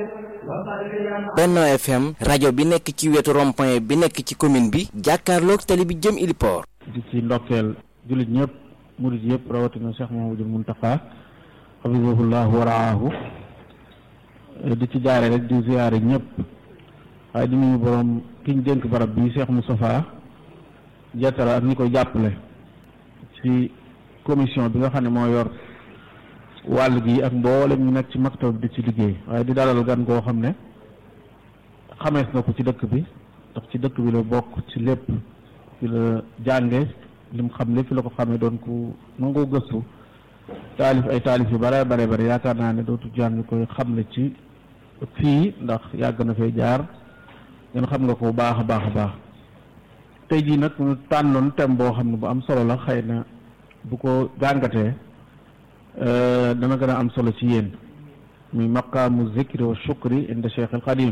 Benno FM rajo bi nekk ci wetu rond-point bi nekk ci commune bi jàkkaarloog tali bi jëm Iliport. di ci ndokkeel jullit ñëpp murit yëpp rawatina Cheikh Mouhamadoul Mountakha hafizahullah wa raahu di ci jaare rek di ziyaare ñëpp waaye di nuyu borom ki ñu dénk barab bi Cheikh Moustapha jettara ak ñi koy jàppale ci commission bi nga xam ne moo yor wàll gi ak mboolem ñu nekk ci maktab di ci liggéey waaye di dalal gan goo xam ne xamees na ko ci dëkk bi ndax ci dëkk bi la bokk ci lépp fi la jànge li mu xam lépp fi la ko xamee doon ku nangoo gëstu taalif ay taalif yu bare bare bare yaakaar naa ne dootu jàng koy xamle ci fii ndax yàgg na fee jaar ngeen xam nga ko baax a baax a baax tey jii nag ñu tànnoon thème boo xam ne bu am solo la xëy na bu ko jàngatee dana gën a am solo ci yéen muy maqaamu zikri wa shukri inda Cheikh al Xadim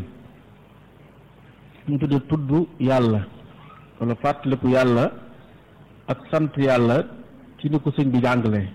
ñu tudde tudd yàlla wala fàttaliku yàlla ak sant yàlla ci ni ko sëñ bi jàngalee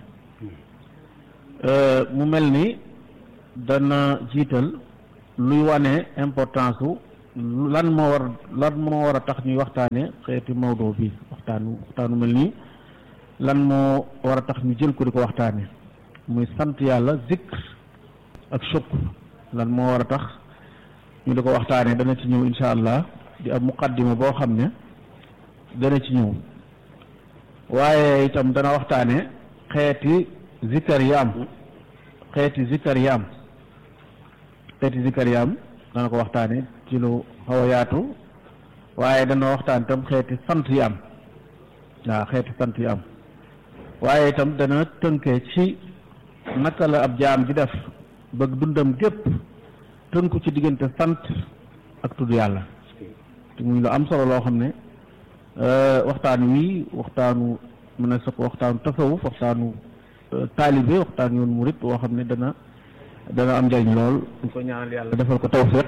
mu mel ni dana jiital luy wane importance u lan moo war lan moo war a tax ñuy waxtaane xeeti mawdo bi waxtaanu waxtaanu mel nii lan moo war a tax ñu jël ko di ko waxtaane muy sant yàlla zikr ak shukr lan moo war a tax ñu di ko waxtaane dana ci ñëw insha allah di am muqaddima boo xam ne dana ci ñëw waaye itam dana waxtaane xeeti zikkar yi am xeeti zikkar yi am xeeti zikkar yi am dana ko waxtaane ci lu xaw a yaatu waaye dana waxtaan itam xeeti sant yi am waaw xeeti sant yi am waaye itam dana tënkee ci naka la ab jaam di def bëgg dundam gépp tënku ci diggante sant ak tudd yàlla te muy lu am solo loo xam ne waxtaan wi waxtaanu mën a sa ko waxtaanu tasawuf waxtaanu taalibe waxtaan yoon murit woo xam ne dana dana am njariñ lool ñu ko ñaanal yàlla defal ko tawfiq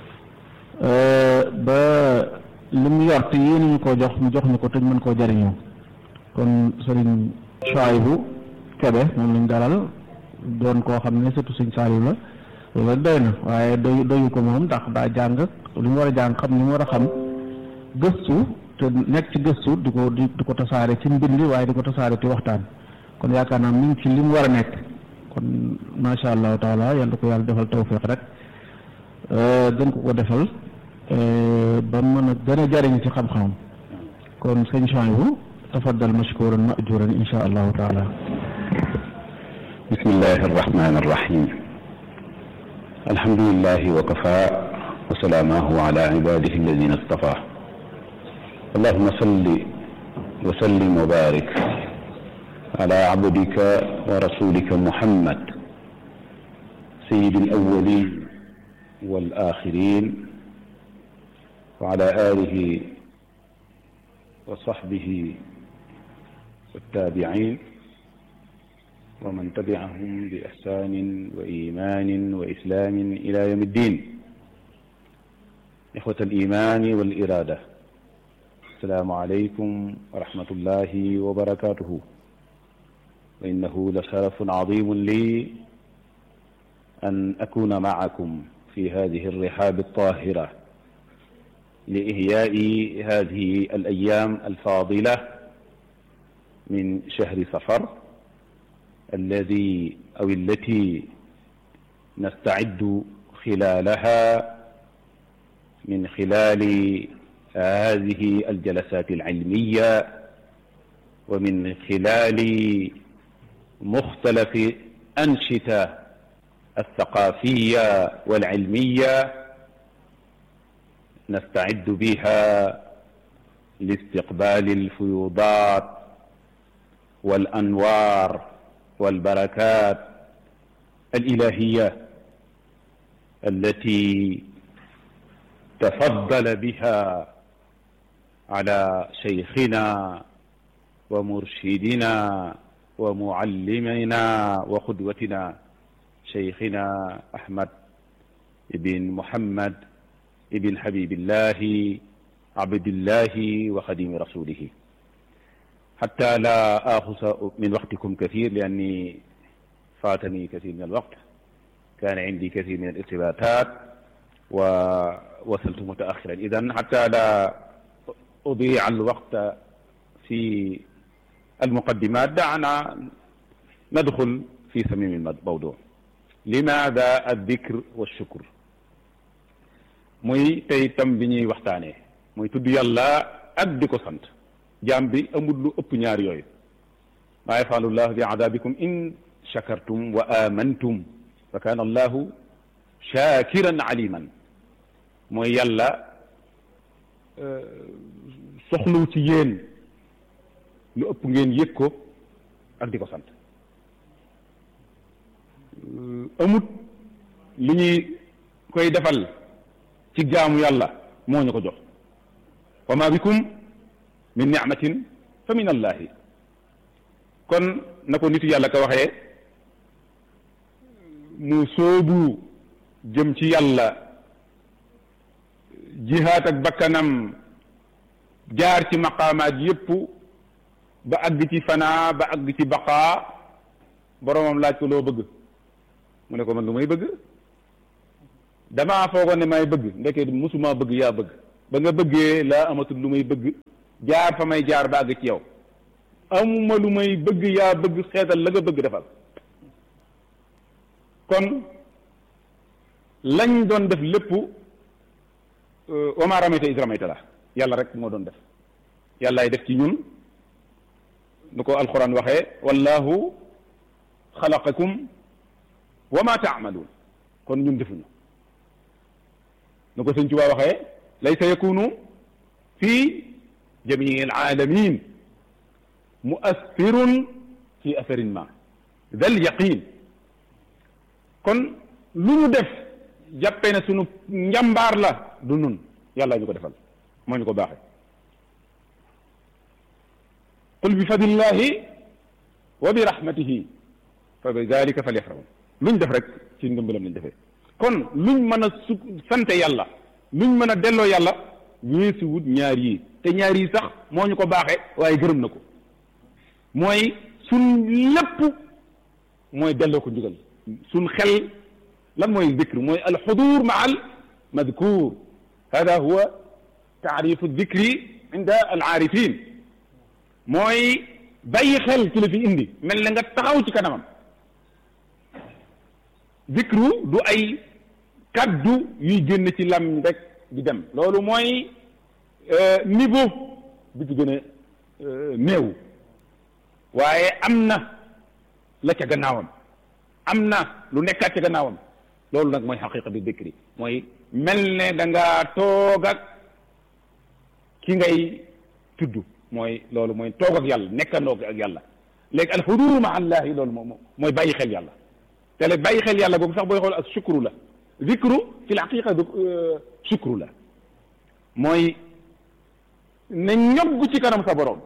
ba li mu yor te yéen ñu ko jox mu jox ñu ko te ñu mën koo jariñoo kon sëriñ Chouaïbou Kébé moom lañ dalal doon koo xam ne surtout sëñ Saliou la loolu doy na waaye doy doyu ko moom ndax daa jàng li mu war a jàng xam li mu war a xam gëstu te nekk ci gëstu di ko di di ko tasaare ci mbind waaye di ko tasaare ci waxtaan kon yaakaar naa mi ngi ci li mu war a nekk kon macha allahu taala yal na ko yàlla defal tawfiq rek gën ko ko defal ba mën a gën a jariñ ci xam-xamam kon sëñ Chouaïbou tafaddal mashkuran majuran insha allahu taala bismillahi arrahmani arrahim alhamdulilahi wa kafa wa salaamahu ala ibadihi alladina istafa allahuma salli wa sallim wa barik ala abdika wa rasulika muhammad sayyidi alawalin wal axirin wa ala alihi wa sahbihi والتابعين ومن تبعهم بإحسان وإيمان وإسلام إلى يوم الدين إخوة الإيمان والإرادة السلام عليكم ورحمة الله وبركاته وإنه لشرف عظيم لي أن أكون معكم في هذه الرحاب الطاهرة لإحياء هذه الأيام الفاضلة من شهر صفر الذي أو التي نستعد خلالها من خلال هذه الجلسات العلمية ومن خلال مختلف أنشطة الثقافية والعلمية نستعد بها لاستقبال الفيوضات والأنوار والبركات الإلهية التي تفضل بها على شيخنا ومرشدنا ومعلمنا وقدوتنا شيخنا أحمد بن محمد بن حبيب الله عبد الله وخديم رسوله حتى لا آخذ من وقتكم كثير لأني فاتني كثير من الوقت kaana indi kathir min al irtibatat wa wasaltu mutaaxiran idan xata la udia al waqta fi المقدمات دعنا ندخل في صميم الموضوع لماذا الذكر والشكر muy tey tam bi ñuy waxtaanee muy tudd yàlla ak di ko sant jaam bi amul lu ëpp ñaar yooyu maa yafalu llahu bi adabikum in shakartum wa amantum fa kaana allahu shakiran aliman mooy yàlla soxluw ci yéen lu ëpp ngeen yëg ko ak di ko sant amut li ñuy koy defal ci jaamu yàlla moo ñu ko jox wa ma bikum min nicmatin fa min allahi kon na ko nitu yàlla ka waxee mu soobu jëm ci yàlla jihaat ak bakkanam jaar ci maqaamaat yépp ba àgg ci fanaa ba àgg ci baqaa boromam laaj ko loo bëgg mu ne ko man lu may bëgg damaa foogoon ne may bëgg ndeke musuma bëgg yaa bëgg ba nga bëggee laa amatul lu may bëgg jaar fa may jaar ba àgg ci yow amuma lu may bëgg yaa bëgg xeetal la nga bëgg defal kon lañ doon def lépp wa maa ramayta iz ramayta la yàlla rek moo doon def yàllaay def ci ñun nu ko alquran waxee wallahu xalaqakum wa ma taamaluun kon ñun defuñu nu ko sëñ Tuubaa waxee laysa yakunu fi jamii alaalamin muassirun fi asarin ma dal yaqin kon lu ñu def jàppee ne sunu njàmbaar la du nun yàlla ñu ko defal moo ñu ko baaxee qul bi fadlillahi wa bi rahmatihi fa bi dalika falyafrahu luñ def rek ci ndimbalam lañ defee kon luñ mën a su sante yàlla luñ mën a delloo yàlla weesu wut ñaar yi te ñaar yi sax moo ñu ko baaxee waaye gërëm na ko mooy suñ lépp mooy delloo ko njugal suñ xel lan mooy dikr mooy alxudur maa al madkur hada huwa taarifu dikri inda alaarifin mooy bàyyi xel ci la fi indi mel na nga taxaw ci kanamam zikru du ay kaddu yuy génn ci lam rek di dem loolu mooy niveau bi ci gën a néew waaye am na la ca gannaawam am na lu nekkaat ca gannaawam loolu nag mooy xaqiqa bi zikri mooy mel ne da ngaa toog ak ki ngay tudd mooy loolu mooy toog ak yàlla nekkandoo ak yàlla léegi alxuduru ma allahi loolu moom mooy bàyyi xel yàlla te léegi bàyyi xel yàlla boobu sax booy xool ak sukru la zikru fi lhaqiqa du sukru la mooy ne ñogg ci kanam sa borom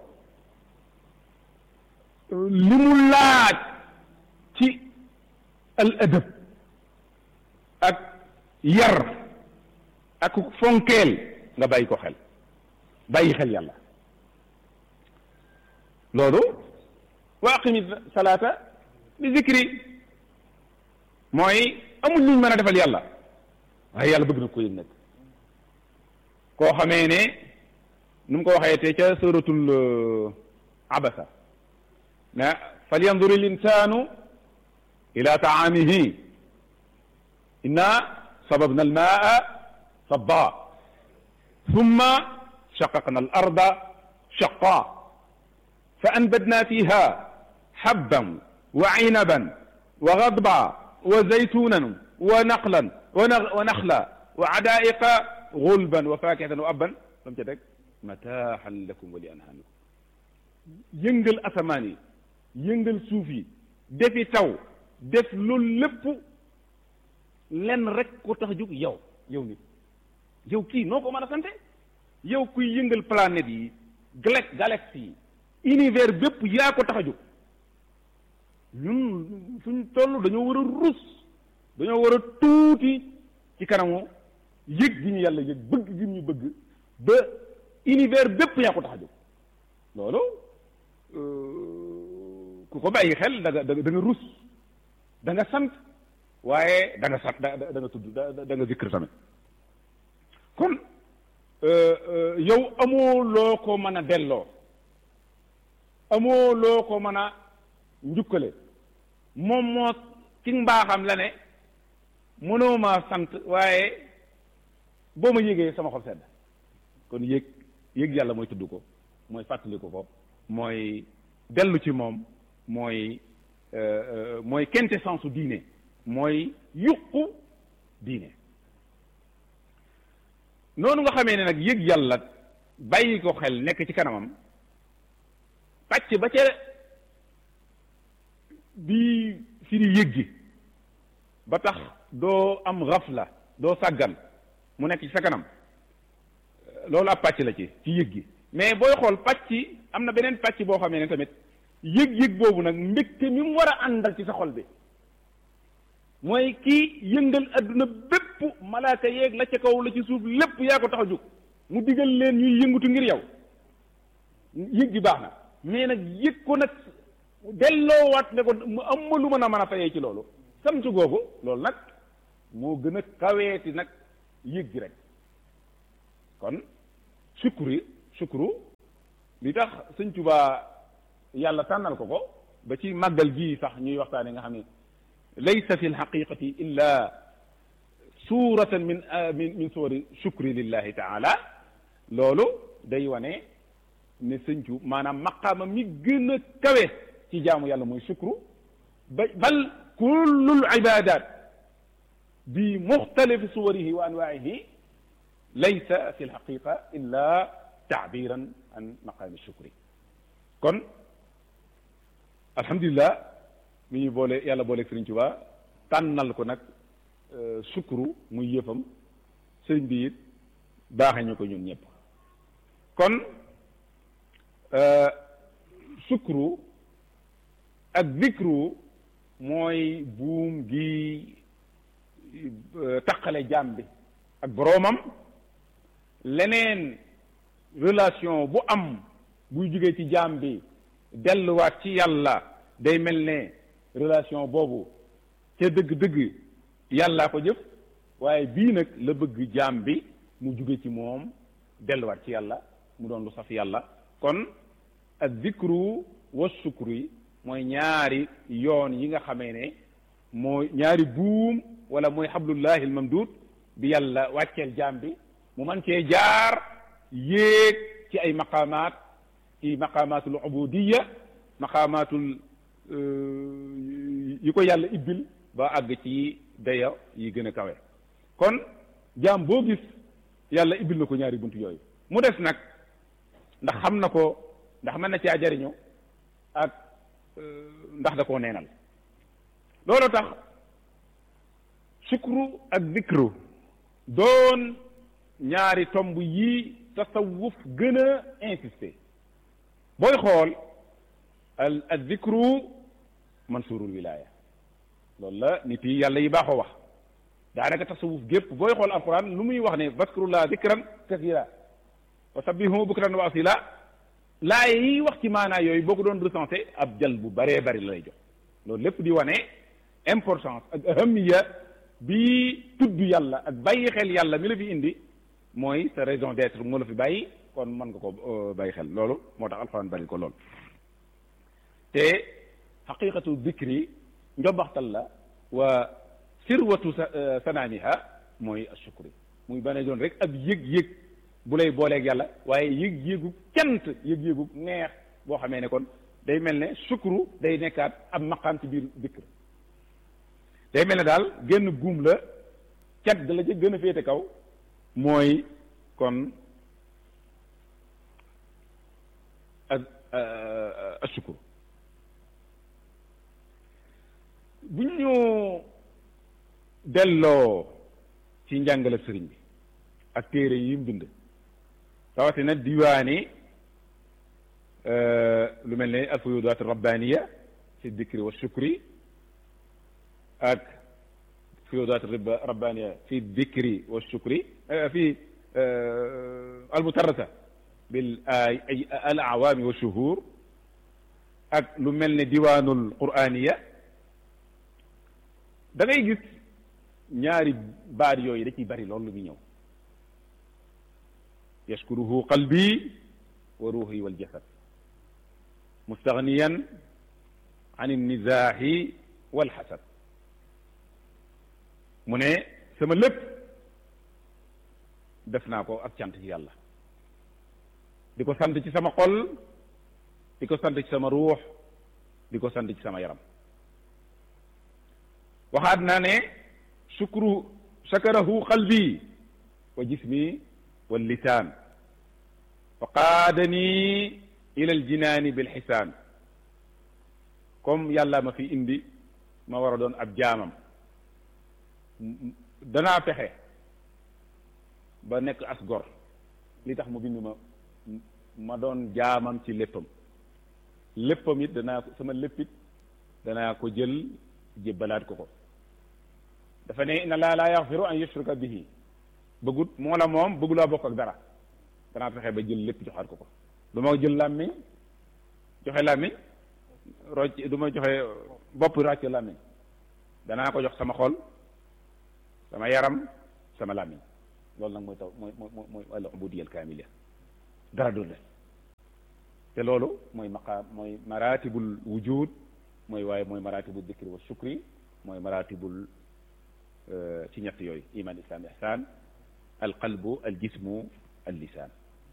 li mu laaj ci al adab ak yar ak fonkeel nga bàyyi ko xel bàyyi xel yàlla loolu wa aqimi salaata bi zikri mooy amul luñ mën a defal yàlla waaye yàlla bëgg na ko yëg nag koo xamee ne nu mu ko waxee te ca suratul abasa na falyandur il insanu ila taamihi inna sababna almaa sabba thumma shaqaqna al arda shaqa fa anbadna fiha habban wa inaban wa gadba wa zaytunan wa naqlan wa naxla wa adaiqa gulban wa fakihatan wa abban lam ca teg mataaxan lakum wa li anhaamikum yëngal asamaan yi yëngal suuf yi defi taw def loolu lépp lenn rek ko tax jóg yow yow nit yow kii noo ko mën a sante yow kuy yëngal planète yi galak galaxie yi univers bépp yaa ko tax a jóg ñun suñ toll dañoo war a rus dañoo war a tuuti ci kanamu yëg gi ñu yàlla yëg bëgg gi ñu bëgg ba univers bépp yaa ko tax a jóg loolu ku ko bàyyi xel da nga da nga rus da nga sant waaye da nga sat da da nga tudd da da nga zikr tamit kon yow amoo loo ko mën a delloo amoo loo ko mën a njukkale moom moo ci mbaaxam la ne mënoo ma sant waaye boo ma yégee sama xol sedd kon yéeg yéeg yàlla mooy tudd ko mooy fàttali ko ko mooy dellu ci moom mooy mooy quintessence su diine mooy yuqu diine noonu nga xamee ne nag yëg yàlla bàyyi ko xel nekk ci kanamam pàcc ba ca bii firi yëg gi ba tax doo am xafla doo sàggan mu nekk ci sa kanam loolu ab pàcc la ci ci yëg gi mais booy xool pàcc am na beneen pàcc boo xamee ne tamit yëg-yëg boobu nag mbégte mi mu war a àndal ci sa xol bi mooy kii yëngal adduna bépp malaaka yeeg la ca kaw la ci suuf lépp yaa ko tax a jóg mu digal leen ñuy yëngutu ngir yow yëg gi baax na mais nag yëg ko nag delloowaat ne ko mu am ma lu mën a mën a fayee ci loolu samtu googu loolu nag moo gën a kaweeti nag yëg gi rek kon sukkuri sukkuru li tax sëñ Tuubaa yàlla tànnal ko ko ba ci màggal gii sax ñuy waxtaane nga xam ne laysa fi lxaqiqati illa suratan min min min suwari shukri lillahi taala loolu day wane ne sëñcu maanaam maqaama mi gën a kawe ci jaamu yàlla mooy shukru ba bal kullul ibadat bi muxtalifi suwarihi wa anwaihi laysa fi lxaqiqa illa taabiran an maqaami shukri kon alhamdulilah mi ñu boole yàlla booleeg Sëriñ Tuubaa tànnal ko nag sukuru muy yëfam sëriñ bi it baaxe ñu ko ñun ñëpp kon sukuru ak zikru mooy buum gi taqale jaam bi ak boroomam leneen relation bu am buy jógee ci jaam bi delluwaat ci yàlla day mel ne relation boobu ca dëgg-dëgg yàllaa ko jëf waaye bii nag la bëgg jaam bi mu jóge ci moom delluwaat ci yàlla mu doon lu saf yàlla kon ak zikru wa sukru yi mooy ñaari yoon yi nga xamee ne mooy ñaari buum wala mooy xablullahi almamdud bi yàlla wàcceel jaam bi mu man cee jaar yéeg ci ay maqaamaat ci maqaamaatul ubudiya maqaamaatul yi ko yàlla ibbil ba àgg ci dayo yi gën a kawe kon jaam boo gis yàlla ibbil na ko ñaari bunt yooyu mu des nag ndax xam na ko ndax mën na caa jariñu ak ndax da koo neenal loolu tax sukru ak dikru doon ñaari tomb yi tasawuf gën a insister booy xool al al dikru mansurul wilaya loolu la nit yi yàlla yi baaxoo wax daanaka tasawuf gépp booy xool alquran lu muy wax ne vaskurullah dikran kasira wa sabbihu bukran wa asila laaye yi wax ci maanaa yooyu boo ko doon recensé ab jal bu bëree bëri la lay jox loolu lépp di wane importance ak ahamiya bi tudd yàlla ak bàyyi xel yàlla mi la fi indi mooy sa raison d'être moo la fi bàyyi kon mën nga ko bàyyi xel loolu moo tax alxuraan bari ko lool te xaqiqatu dikri njombaxtal la wa sirwatu sanaaniha mooy ashukri muy bane doon rek ab yëg-yëg bu lay booleeg yàlla waaye yëg-yëgu cant yëg-yëgu neex boo xamee ne kon day mel ne sukru day nekkaat ab maqaam ci biir dikr day mel ne daal génn guum la cat ga la ca gën a féete kaw mooy kon ak asukru bu ñu delloo ci njàngale sëriñ bi ak téere yi mu bind rawatina diwaani lu mel ne alfuyudaat rabbaniya fi dikri wa shukri ak fuyudaat rabbaniya fi dikri wa shukri fi almutarrata bil ay al awaami wa shuhur ak lu mel ne diwaanul quraniya da ngay gis ñaari baat yooyu da ciy bari loolu lu muy ñëw yashkuruhu qalbi wa ruuhi wal jasad mustaghniyan an innizaahi wal xasad mu ne sama lépp def naa ko ak cant ci yàlla di ko sant ci sama xol di ko sant ci sama ruux di ko sant ci sama yaram waxaat naa ne shukru shakarahu qalbi wa jismi wal lisaan fa qaadani ila al jinaani bil xisaan comme yàlla ma fi indi ma war a doon ab jaamam danaa fexe ba nekk as gor li tax mu bind ma ma doon jaamam ci léppam léppam it danaa ko sama léppit danaa ko jël jébbalaat ko ko dafa ne inna laa laa yaxfiru an yushraka bihi bëggut moo la moom bëggulaa bokk ak dara danaa fexe ba jël lépp joxaat ko ko du ma jël làmmiñ joxe làmmiñ rocc du ma joxe bopp ràcc làmmiñ danaa ko jox sama xol sama yaram sama làmmiñ loolu nag mooy taw mooy mooy mooy al ubudiyya al kaamila dara du des te loolu mooy maqaam mooy maratibul wujud mooy waaye mooy maratibul dikri wa shukri mooy maratibul ci ñett yooyu iman islam ihsan al qalbu al jismu al lisaan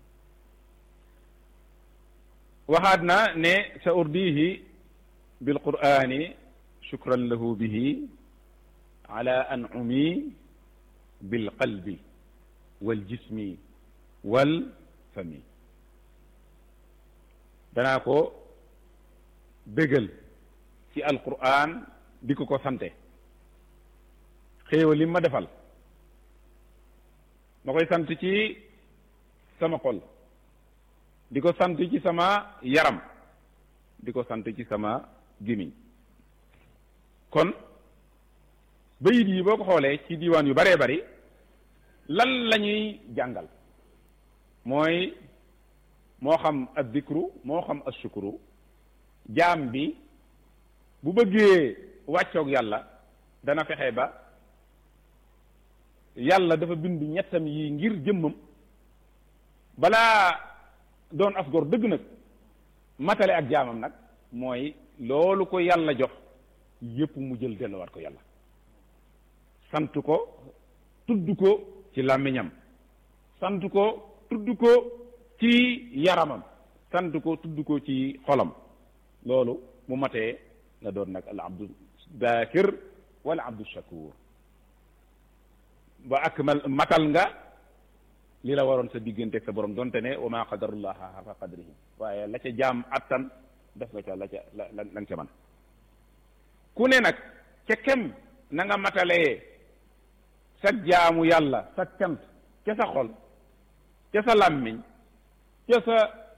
waxaat na ne sa urdihi bil qur'ani shukran lahu bihi ala an'umi bil qalbi wal jismi wal fami danaa ko bégal ci alquran di ko ko sante xéewal li ma defal ma koy sant ci sama xol di ko sant ci sama yaram di ko sant ci sama gémmiñ kon bayit yi boo ko xoolee ci diiwaan yu baree bari lan la ñuy jàngal mooy moo xam ad dikru moo xam as shukru jaam bi bu bëggee wàccoog yàlla dana fexe ba yàlla dafa bind ñettam yi ngir jëmmam balaa doon as gor dëgg nag matale ak jaamam nag mooy loolu ko yàlla jox yépp mu jël delluwaat ko yàlla sant ko tudd ko ci làmmiñam sant ko tudd ko ci yaramam sant ko tudd ko ci xolam loolu mu matee nga doon nag al abdu dakir wala abdu shakur ba akmal matal nga li la waroon sa diggante ak sa borom donte ne wa ma qadarullaha xaqa qadrihi waaye la ca jaam attan def nga ca la ca la la nga ca man ku ne nag ca kem na nga matalee sa jaamu yàlla sa cant ca sa xol ca sa làmmiñ ca sa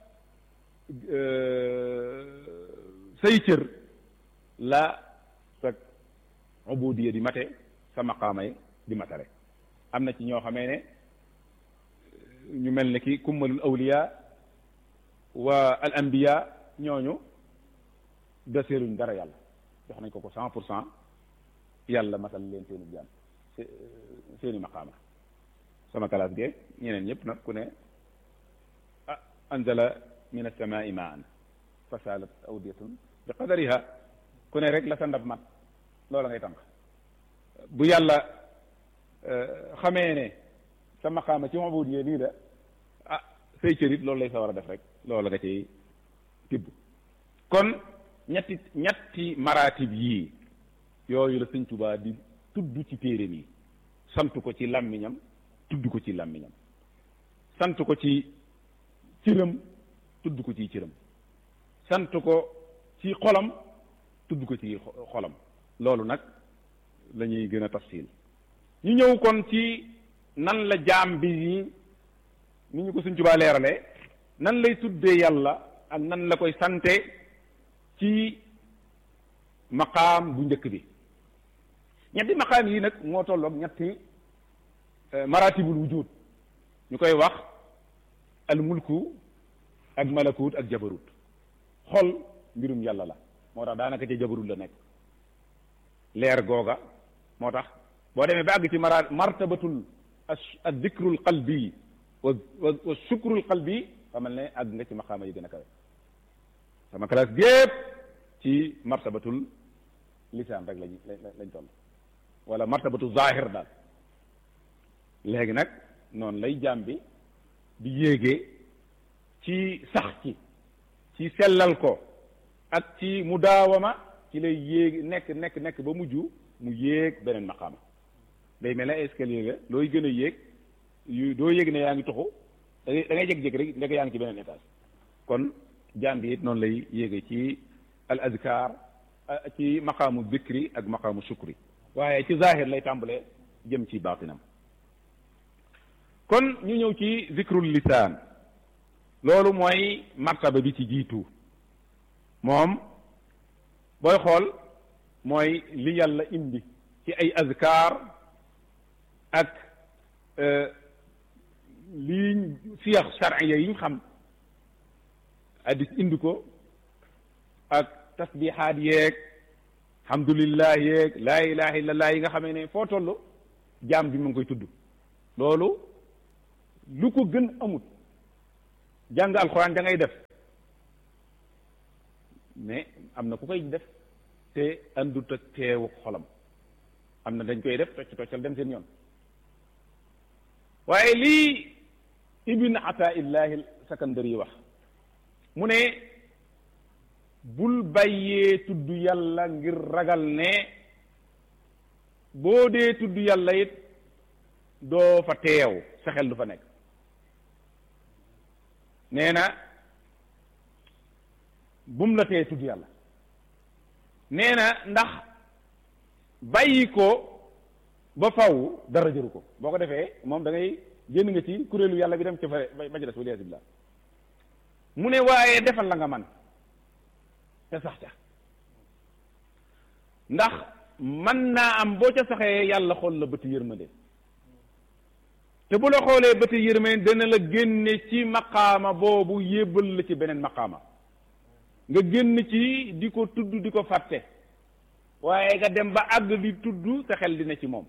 say cër la sa ubudiya di mate sa maqaamay di matale am na ci ñoo xamee ne ñu mel ne ki kummalul awliya wa al anbiya ñooñu deseeruñ dara yàlla jox nañ ko ko cent pour cent yàlla matal leen seeni jaam seeni maqaama sama kalaas ge ñeneen ñëpp nag ku ne ah anzala min as-samaa'i maan fa saalat awdiyatun bi qadariha ku ne rek la sa ndab mat loola ngay tànk bu yàlla xamee ne sa maqaama ci ubudiyya lii la ah say cërit loolu lay sa war a def rek loola nga ciy tibb kon ñetti ñetti maratib yii yooyu la sëñ Tuubaa di tudd ci téere mi sant ko ci làmmiñam tudd ko ci làmmiñam sant ko ci cëram tudd ko ci cëram sant ko ci xolam tudd ko ci xolam loolu nag la ñuy gën a tafsil ñu ñëw kon ci nan la jaam bi yi ni ñu ko Sëñ Tuubaa leerale nan lay tuddee yàlla ak nan la koy sante ci maqaam bu njëkk bi ñetti maqaam yi nag moo tolloog ñetti maratibul wujud ñu koy wax al mulku ak malakut ak jabarut xol mbirum yàlla la moo tax daanaka ca jabarut la nekk leer googa moo tax boo demee ba àgg ci mara martabatul ad dikrul qalbi wa wa sukrul qalbi xamal ne àgg nga ci maqaama yi gën a kawe sama classe gépp ci martabatul lisaan rek lañ lañ toll wala martabatu zahir daal léegi nag noonu lay jaam bi di yéegee ci sax ci ci sellal ko ak ci mudaawama ci lay yéeg nekk nekk nekk ba mujj mu yéeg beneen maqaama day mel ne escalier la looy gën a yéeg yu doo yéeg ne yaa ngi toxu da ngay da ngay jékki-jékki rek ndek yaa ngi ci beneen étage kon jaam bi it noonu lay yéege ci al azkar ci maqaamu bikri ak maqaamu sukri waaye ci zahir lay tàmbalee jëm ci baatinam kon ñu ñëw ci zikrul lisaan loolu mooy martaba bi ci jiitu moom booy xool mooy li yàlla indi ci ay azkar ak lii siyax sharciya yi ñu xam hadis indi ko ak tasbihaat yeeg alhamdulillah yeeg laa ilaha illallah yi nga xamee ne foo toll jaam bi mu ngi koy tudd loolu lu ko gën amut jàng alxuraan da ngay def mais am na ku koy def te andut ak teewu xolam am na dañ koy def tocc toccal dem seen yoon waaye lii ibn ataillahi sakandari yi wax mu ne bul bàyyee tudd yàlla ngir ragal ne boo dee tudd yàlla it doo fa teew sa xel du fa nekk nee na bum la tee tudd yàlla nee na ndax bàyyi ko ba faw dara jëru ko boo ko defee moom da ngay génn nga ci kuréelu yàlla bi dem ca fa ba ci des waliyasu billah mu ne waaye defal la nga man te sax ca ndax man naa am boo ca saxee yàlla xool la bëti yërmande te bu la xoolee bëti yërmande dana la génne ci maqaama boobu yébbal la ci beneen maqaama nga génn ci di ko tudd di ko fàtte waaye nga dem ba àgg di tudd sa xel dina ci moom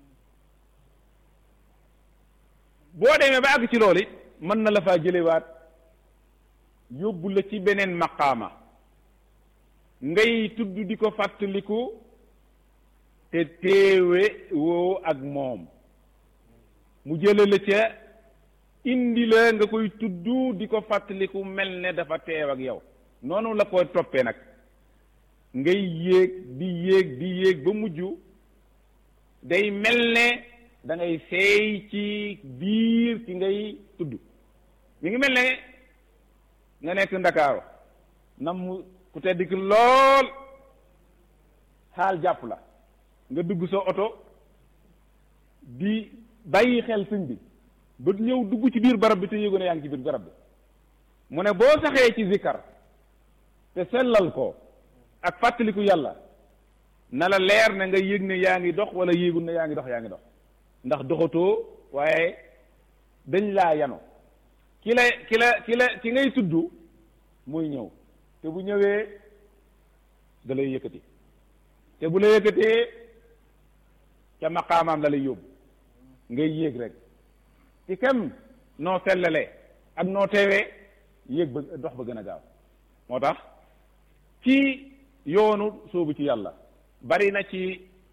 boo demee ba àgg ci loolu it mën na la faa jëlewaat yóbbu la ci beneen maqaama ngay tudd di ko fàttaliku te téewe woo ak moom mu jële la ca indi la nga koy tudd di ko fàttaliku mel ne dafa teew ak yow noonu la koy toppee nag ngay yéeg di yéeg di yéeg ba mujj day mel ne da ngay seey ci biir ci ngay tudd mi ngi mel ne nga nekk ndakaaru nam mu ku tedd ki lool xaal jàpp la nga dugg sa oto di bàyyi xel sëñ bi ba ñëw dugg ci biir barab bi te yéego ne yaa ngi ci biir barab bi mu ne boo saxee ci zikkar te sellal ko ak fàttaliku yàlla na la leer ne nga yëg ne yaa ngi dox wala yéegul ne yaa ngi dox yaa ngi dox ndax doxatoo waaye dañ laa yano ki la ki la ki la ki ngay tudd muy ñëw te bu ñëwee da lay yëkkati te bu la yëkkatee ca maqaamaam la lay yóbbu ngay yéeg rek ci kem noo sellalee ak noo teewee yéeg ba dox ba gën a gaaw moo tax ci yoonu soobu ci yàlla bari na ci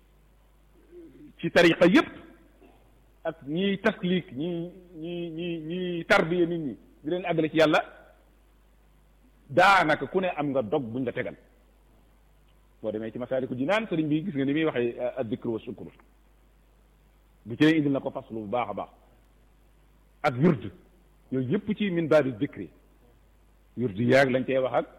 ci tariqa yépp ak ñiy taslik ñi ñi ñi ñi tarbiya nit ñi di leen àggale ci yàlla daanaka ku ne am nga dog buñ la tegal boo demee ci masaaliku jinaan sëriñ bi gis nga ni muy waxee addikru wa sukru bu ci indil na ko faslu bu baax a baax ak wird yooyu yëpp ci min baabi dikri wird yaag lañ cey wax ak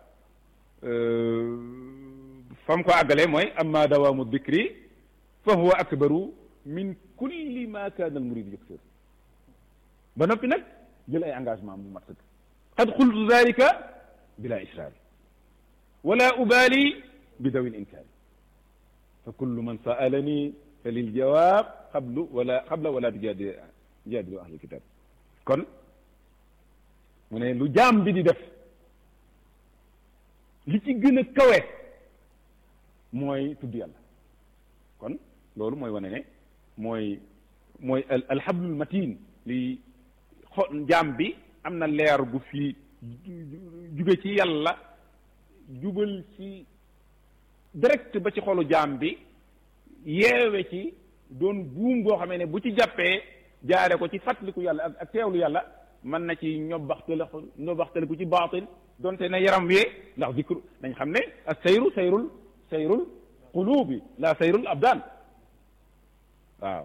fam ko àggalee mooy amma dawaamu dikri fa huwa akbaru min kulli ma kaana al murid yuksir ba noppi nag jël ay engagement mu mat sëkk qad qultu dalika bila israari wala ubali bi dawil inkaari fa kullu man saalani fa lil jawaab qablu wala qabla wala tujaadi tujaadilu ahlul kitab kon mu ne lu jaam bi di def li ci gën a kawe mooy tudd yàlla kon loolu mooy wane ne mooy mooy al alhablul matin li xo jaam bi am na leer gu fi juge ci yàlla jubal ci direct ba ci xolu jaam bi yeewe ci doon buum goo xamee ne bu ci jàppee jaare ko ci fàttaliku yàlla ak ak teewlu yàlla mën na ci ñobaxtale ñobaxtale ku ci baatin donte na yaram wee ndax dikru dañ xam ne ak sayru sayrul sayrul qulubi la sayrul abdaan waaw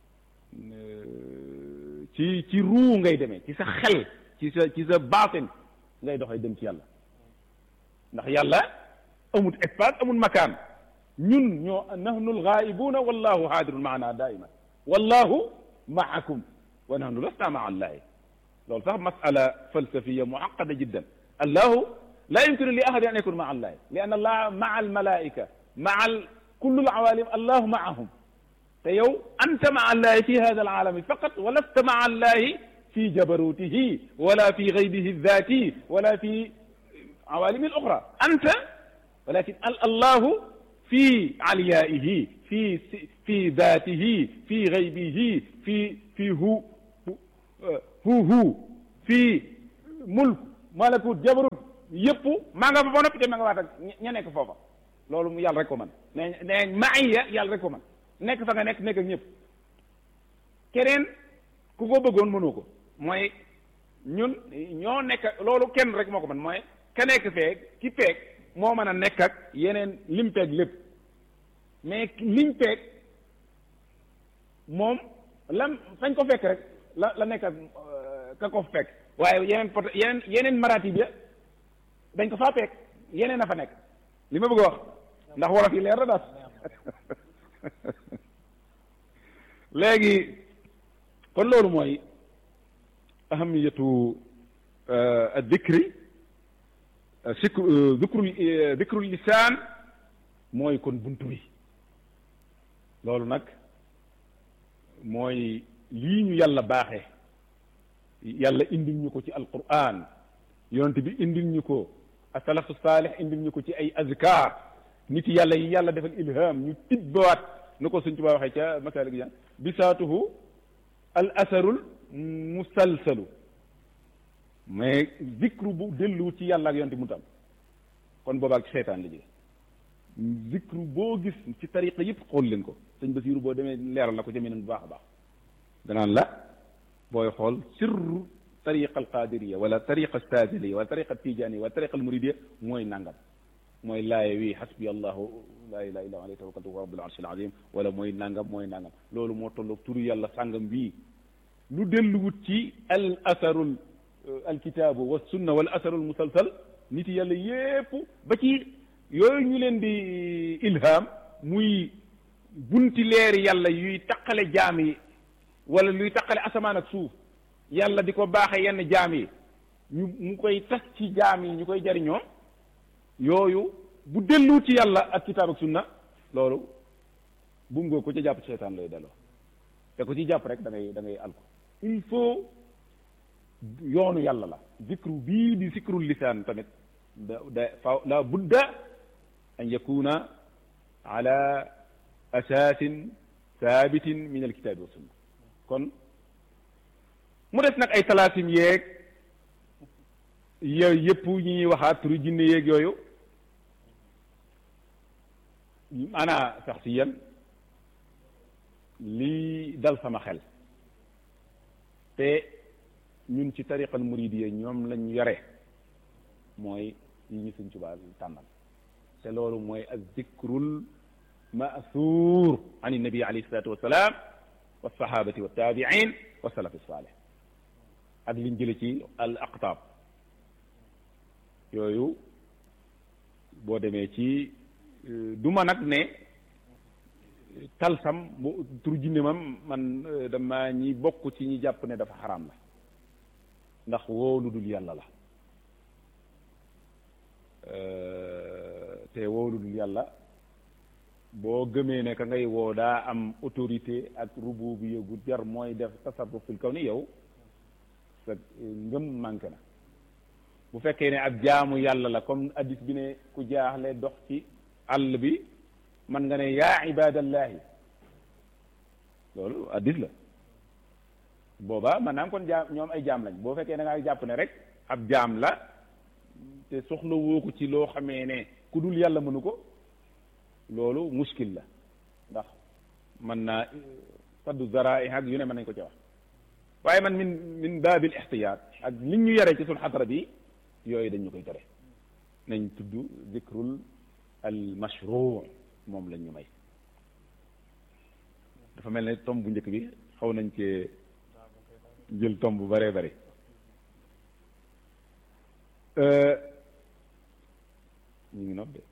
ci ci ruu ngay demee ci sa xel ci sa ci sa baatin ngay doxee dem ci yàlla ndax yàlla amut espace amut makaan ñun ñoo nahnu algaa'ibuuna wallahu haadirun maana daaiman wallahu maakum wa nahnu lasna maa allahi loolu sax masala falsafiya muaqada jiddan allahu la yumkinu li ahadin an yakun maa allahi li anna allah maa almalaika maa kullu alawalim allahu maahum te yow anta maa allahi fi hada alalami faqat wa lasta maa allahi fi jabarutihi wala fi gaybihi dhati wala fi awalimi al oxra anta walakin allahu fi aliyaihi fi fi dhatihi fi gaybihi fi fi hu hu hu fi mulk malakut jabarut yëpp maa nga fa ba noppi te ma nga waat ak ña nekk foofa loolu yàlla rek ko man ne ne maiya yàlla rek ko man nekk fa nga nekk nekk ak ñëpp keneen ku ko bëggoon mënoo ko mooy ñun ñoo nekk loolu kenn rek moo ko man mooy ka nekk feeg ki peeg moo mën a nekk ak yeneen lim peeg lépp mais liñ peeg moom lam fañ ko fekk rek la la nekk ak ka ko fekk waaye yeneen pot yeneen yeneen maratib ya dañ ko faa peeg yeneen a fa nekk li ma bëgg a wax ndax wolof yi leer na daal léegi kon loolu mooy ahamiyatu dikri sikru dikru dikru lisaan mooy kon buntu bi loolu nag mooy lii ñu yàlla baaxee yàlla indil ñu ko ci alquran yonent bi indil ñu ko asalafu saalih indil ñu ko ci ay azkar nit yàlla yi yàlla defal ilham ñu tibbawaat nu ko suñ tubaa waxee ca masalik jan bisaatuhu al asarul musalsalu mais zikru bu dellu ci yàlla ak yonte mu tam kon boobaak seytaan la jóge zikru boo gis ci tariqa yëpp xool leen ko sëñ Basiiru boo demee leeral na ko jëmee bu baax a baax danaan la booy xool sirru tariqa al qadiriya wala tariqa saadiliya wala tariqa tijaniya wala tariqa al muridiya mooy nangam mooy laaye wi xasbi allahu laa ilaha illa alayhi tawakkaltu wa rabbul arshil azim wala mooy nangam mooy nangam loolu moo tolloog turu yàlla sàngam bii lu delluwut ci al asarul alkitaabu wa sunna wal asarul musalsal nit yàlla yépp ba ci yooyu ñu leen di ilham muy bunti leeri yàlla yuy taqale jaam yi wala luy taqale asamaan ak suuf yàlla di ko baaxe yenn jaam yi ñu mu koy tas ci jaam yi ñu koy jariñoo yooyu bu dellu ci yàlla ak kitaab ak sunna loolu bu ngoo ko ca jàpp seytaan lay delloo te ko ci jàpp rek da ngay da ngay alko il faut yoonu yàlla la zikru bii di zikrul lisaan tamit da da fa la budda an yakuna ala asaasin saabitin min alkitaabi wa sunna kon mu des nag ay talaasim yeeg yooyu yëpp ñi ñuy waxaat turu jinne yeeg yooyu ana sax si yan lii dal sama xel te ñun ci tariqal muridiyya ñoom lañ yore mooy yi ñu Sëñ Tuubaa tànnal te loolu mooy az-zikrul ma'thur an nabi alayhi salaatu wassalaam wa sahabati wa tabi'in wa salafi salih ak liñ jële ci al aqtaab yooyu boo demee ci du ma nag ne talsam bu tur jinne mam man dama ñi bokk ci ñi jàpp ne dafa xaraam la ndax woo lu dul yàlla la te woo lu dul yàlla boo gëmee ne ka ngay woo daa am autorité ak rububiyya gu jar mooy def tasarruf fil kaw ni yow sa ngëm manqué na bu fekkee ne ab jaamu yàlla la comme addis bi ne ku jaaxle dox ci àll bi man nga ne yaa ibadallahi loolu addis la boobaa maanaam kon jaam ñoom ay jaam lañ boo fekkee da ngaa jàpp ne rek ab jaam la te soxla woo ko ci loo xamee ne ku dul yàlla mënu ko loolu muskil la ndax man naa saddu zara ak yu ne mën nañ ko ci wax waaye man min min baabil ixtiyaat ak liñ ñu yare ci sul xadara bi yooyu dañ ñu koy tere nañ tudd zikrul al mashruu moom lañ ñu may dafa mel ne tomb bu njëkk bi xaw nañ cee jël tomb bu bëree bëri ñu ngi nopp de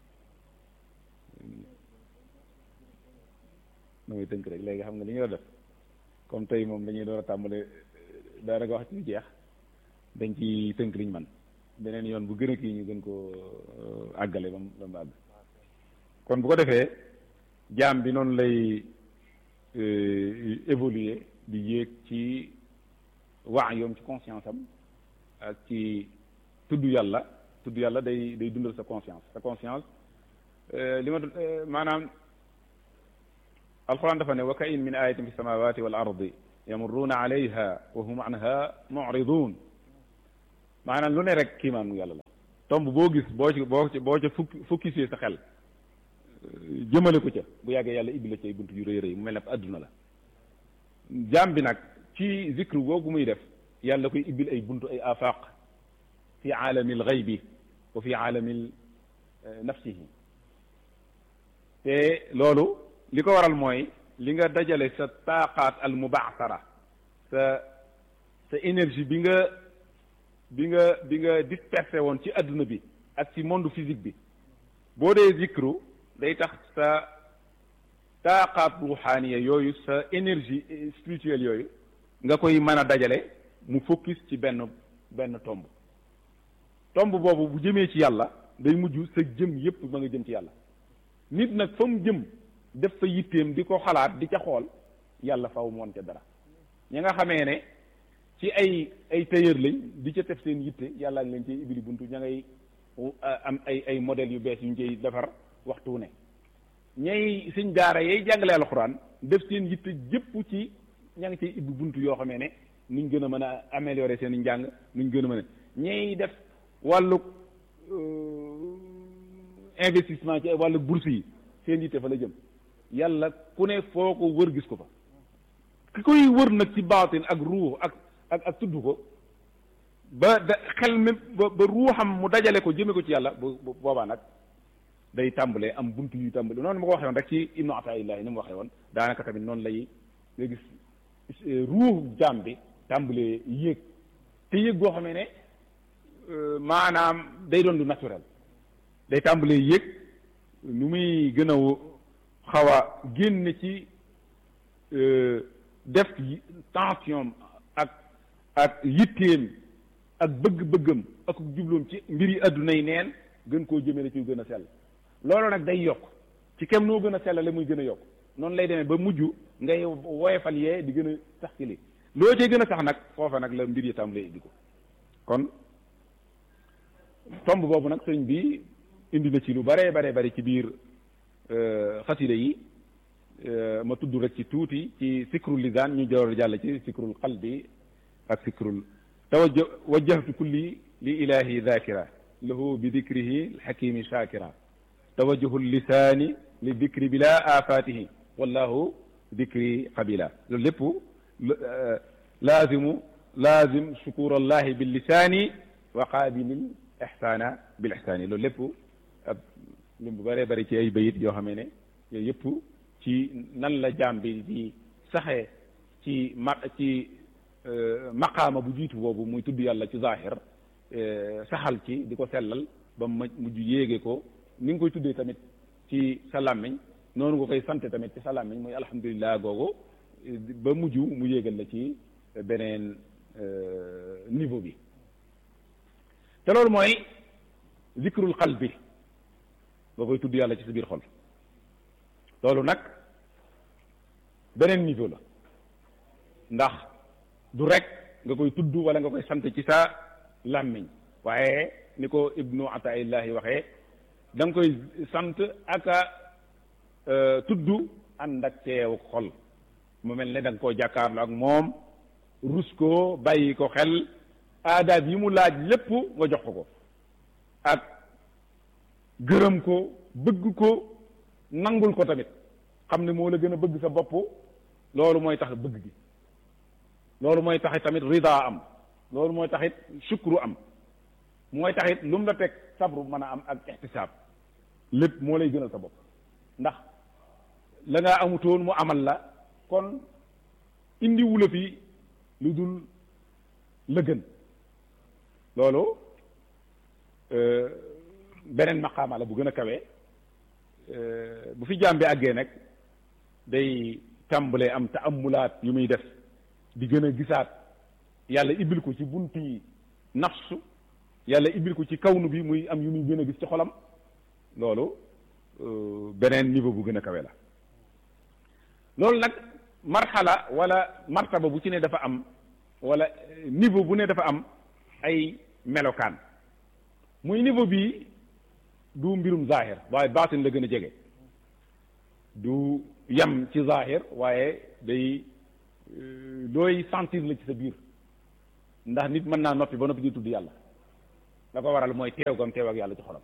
na muy tënk rek léegi xam nga li ñu war a def comme tey moom dañuy door a tàmbale daanaka wax ci jeex dañ ci tënk liñ man beneen yoon bu gën a kii ñu gën ko àggale ba mu ba mu àgg kon bu ko defee jaam bi noonu lay évoluer di yéeg ci waa yoom ci conscience am ak ci tudd yàlla tudd yàlla day day dundal sa conscience sa conscience li ma maanaam alquran dafa ne wa ka in min ayatin fi samawati wal ardi yamurruuna alayha wa hum anha muridun maanaam lu ne rek kiimaanu yàlla la tomb boo gis boo ci boo ci boo ca fukki foccusé sa xel jëmale ko ca bu yàggee yàlla ibbi la ci ay bunt yu rëy rëy mu mel ne adduna la jaam bi nag ci zikru googu muy def yàlla koy ibbil ay buntu ay afaq fi aalamil ghaybi wa fi aalamil nafsihi te loolu li ko waral mooy li nga dajale sa taaqaat al mubaasara sa sa énergie bi nga bi nga bi nga dispersé woon ci adduna bi ak ci monde physique bi boo dee zikru day tax sa taaqaat ruuxaaniya yooyu sa énergie spirituelle yooyu nga koy mën a dajale mu focus ci benn benn tomb tomb boobu bu jëmee ci yàlla day mujj sa jëm yépp ma nga jëm ci yàlla nit nag fa mu jëm def fa yitteem di ko xalaat di ca xool yàlla faw moon ca dara ñi nga xamee ne ci ay ay tailleur lañ di ca def seen yitte yàlla ak leen ci ibili buntu ña ngay am ay ay modèles yu bees yu ñu ciy defar waxtu ne ñay suñ daara yay jàngale alxuraan def seen yitte jëpp ci ña ngi ciy ibbi buntu yoo xamee ne nuñ gën a mën a améliorer seen njàng nuñ gën a mën a ñay def wàllu investissement ci wàllu bourse yi seen yitte fa la jëm yàlla ku ne foo ko wër gis ko fa ki koy wër nag ci baatin ak ruux ak ak ak tudd ko ba da xel mi ba ba ruuxam mu dajale ko jëme ko ci yàlla bu boobaa nag day tàmbalee am buntu yu tàmbale noonu ma ko waxee woon rek ci ibnu ataillahi ni mu waxee woon daanaka tamit noonu lay nga gis ruux jaam bi tàmbalee yéeg te yéeg goo xamee ne maanaam day doon lu naturel day tàmbalee yéeg nu muy gën a xaw a génn ci def tension ak ak yitteem ak bëgg-bëggam ak jubloom ci mbiri adduna yi neen gën koo jëmee ci gën a sell loolu nag day yokk ci kem noo gën a sellale muy gën a yokk noonu lay demee ba mujj ngay woyefal yee di gën a sax ci li loo cee gën a sax nag foofa nag la mbir yi tàmbalee di ko kon tomb boobu nag sëñ bi indi na ci lu bare bare bari ci biir xasida yi ma tudd rek ci tuuti ci sikrul lisaan ñu door jàll ci sikrul qalbi ak sikrul tawajja wajjahtu kulli li ilahi dhakira lahu bi dikrihi alxakimi shakira tawajjuhu lisaani li dikri bila afatihi wallahu dikri qabila loolu lépp laazimu laazim shukur allahi bil lisaani wa qaabilil ihsaana bil ihsaani loolu lépp ab lim bu bëree bëri ci ay bayit yoo xamee ne yooyu yëpp ci nan la jaam bi di saxee ci ma ci maqaama bu jiitu boobu muy tudd yàlla ci zahir saxal ci di ko sellal ba mu mujj yéege ko ni nga koy tuddee tamit ci sa làmmiñ noonu nga koy sante tamit ci sa làmmiñ muy alhamdulilah googu ba mujj mu yéegal la ci beneen niveau bi te loolu mooy zikrul qalbi nga koy tudd yàlla ci sa biir xol loolu nag beneen niveau la ndax du rek nga koy tudd wala nga koy sant ci sa làmmiñ waaye ni ko ibnu ataillahi waxee da nga koy sant ak a tudd ànd ak teew xol mu mel ne da nga koo jàkkaarloo ak moom rus ko bàyyi ko xel aadaab yi mu laaj lépp nga jox ko ko ak gërëm ko bëgg ko nangul ko tamit xam ne moo la gën a bëgg sa bopp loolu mooy tax bëgg gi loolu mooy taxit tamit rida am loolu mooy taxit sukru am mooy taxit lu mu la teg sabru mën a am ak ixtisaab lépp moo lay gënal sa bopp ndax la nga amutoon mu amal la kon indi wula fi lu dul la gën loolu beneen maqaama la bu gën a kawe bu fi jaam bi àggee nag day tàmbalee am taamulaat yu muy def di gën a gisaat yàlla ibbil ko ci bunti nafsu yàlla ibbil ko ci kawnu bi muy am yu muy gën a gis ci xolam loolu beneen niveau bu gën a kawe la loolu nag marxala wala martaba bu ci ne dafa am wala niveau bu ne dafa am ay melokaan muy niveau bi du mbirum zahir waaye baatin la gën a jege du yam ci zahir waaye day looy sentir la ci sa biir ndax nit mën naa noppi ba noppi di tudd yàlla la ko waral mooy teew gam teew ak yàlla ci xolam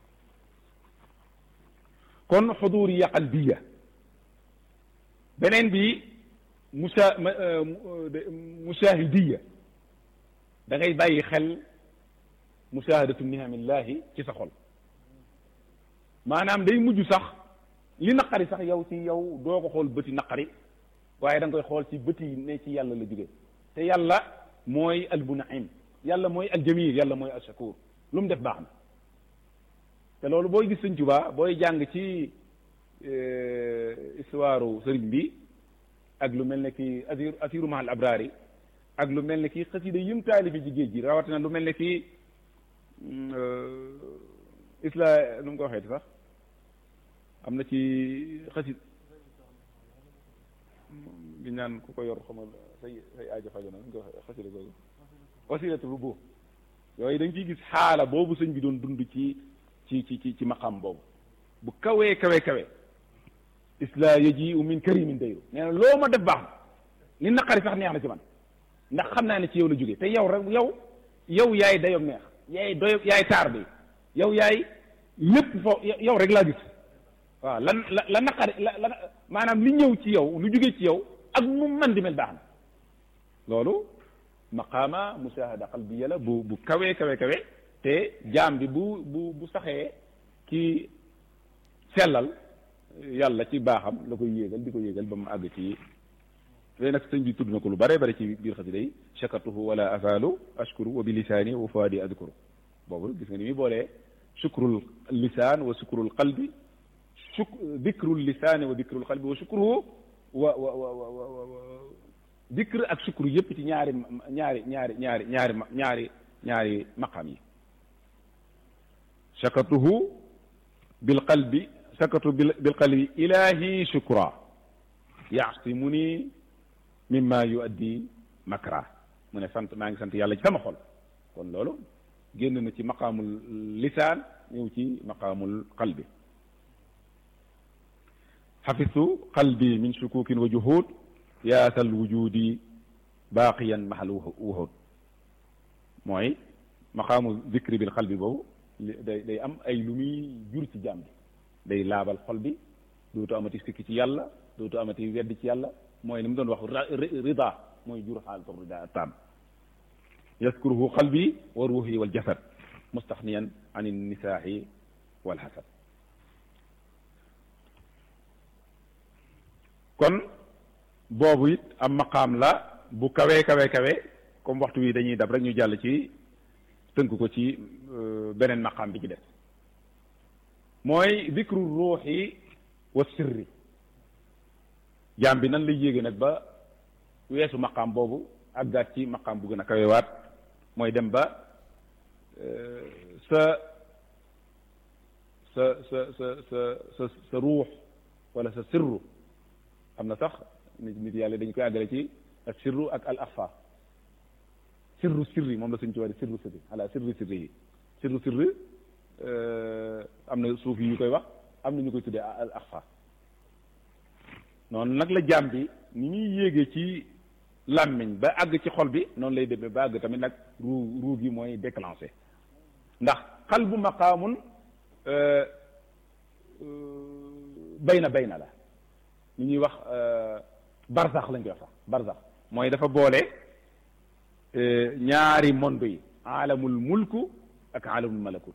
kon xuduriya qalbiya beneen bi musa musaahidiya da ngay bàyyi xel musaahadatu nihamillahi ci sa xol maanaam day mujj sax li naqari sax yow ci yow doo ko xool bëti naqari waaye da nga koy xool ci bëti ne ci yàlla la jóge te yàlla mooy almunaim yàlla mooy aljamil yàlla mooy alshakur lu mu def baax na te loolu booy gis sëñ Tuubaa booy jàng ci histoire sëriñ bi ak lu mel ne ki asir asiru mahal abrari ak lu mel ne ki xasida yim taalifi ci géej gi rawatina lu mel ne ki isla nu mu ko waxeeti sax am na ci xasid bi ñaan ku ko yor xamal say say aajo fajo na nu ko waxee xasida googu wasilatu rubu yooyu dañ ciy gis xaala boobu sëñ bi doon dund ci ci ci ci ci maqam boobu bu kawee kawe kawe isla yaji u min karimin dayru nee na loo ma def baax na li naqari sax neex na ci man ndax xam naa ne ci yow la jógee te yow rek yow yow yaay dayoom neex yaay doyo yaay taar bi yow yaay lépp foo yow rek laa gis waaw lan la la naqari la la maanaam li ñëw ci yow lu jógee ci yow ak mu man di mel baax na loolu maqaama mushahada qalbiya la bu bu kawee kawe kawe te jaam bi bu bu bu saxee ci sellal yàlla ci baaxam la koy yéegal di ko yéegal ba mu àgg ci léegi nag sëñ bi tudd na ko lu bare bare ci biir xasida yi shakartuhu wala azalu ashkuru wa bi lisaani wa fuadi adkuru boobu gis nga ni muy boolee shukrul lisaan wa shukrul qalbi shuk dikrul lisaani wa dikrul qalbi wa shukruhu wa wa wa wa wa dikr ak shukru yëpp ci ñaari ñaari ñaari ñaari ñaari ñaari ñaari maqam yi shakartuhu bil qalbi shakartu bil qalbi ilahi shukra yaasimuni mimma yuaddi makra mu ne sant maa ngi sant yàlla ci sama xol kon loolu génn na ci maqaamul lisaan ñëw ci maqaamul qalbi xafistu qalbi min shukukin wa juhud yaasal wujudi baaqiyan mahal wuhud mooy maqaamu zikri bil qalbi boobu day day am ay lu muy jur ci jaam bi day laabal xol bi dootu amati sikki ci yàlla dootu amati wedd ci yàlla mooy ni mu doon wax rida mooy jur xaalatu rida taam yaskuruhu qalbi wa ruuhi wal jasad mustaxniyan an nisaahi wal xasad kon boobu it am maqaam la bu kawee kawe kawe comme waxtu wi dañuy dab rek ñu jàll ci tënk ko ci beneen maqaam bi ci def mooy dikru ruuxi wa sirri jaam bi nan lay yéege nag ba weesu maqaam boobu àggaat ci maqaam bu gën a kawewaat mooy dem ba sa sa sa sa sa sa sa ruux wala sa sirru am na sax nit nit yàlla dañ koy àggale ci ak sirru ak al axfa sirru sirri moom la suñ ci wax sirru sirri ala sirru sirri yi sirru sirri am na suuf yi ñu koy wax am na ñu koy tuddee al axfa noonu nag la jaam bi ni ñuy yéegee ci làmmiñ ba àgg ci xol bi noonu lay demee ba àgg tamit nag ruu ruu gi mooy déclenché ndax qalbu maqaamun bayna bayna la li ñuy wax barzax lañ koy wax sax barzax mooy dafa boole ñaari monde yi aalamul mulku ak aalamul malakut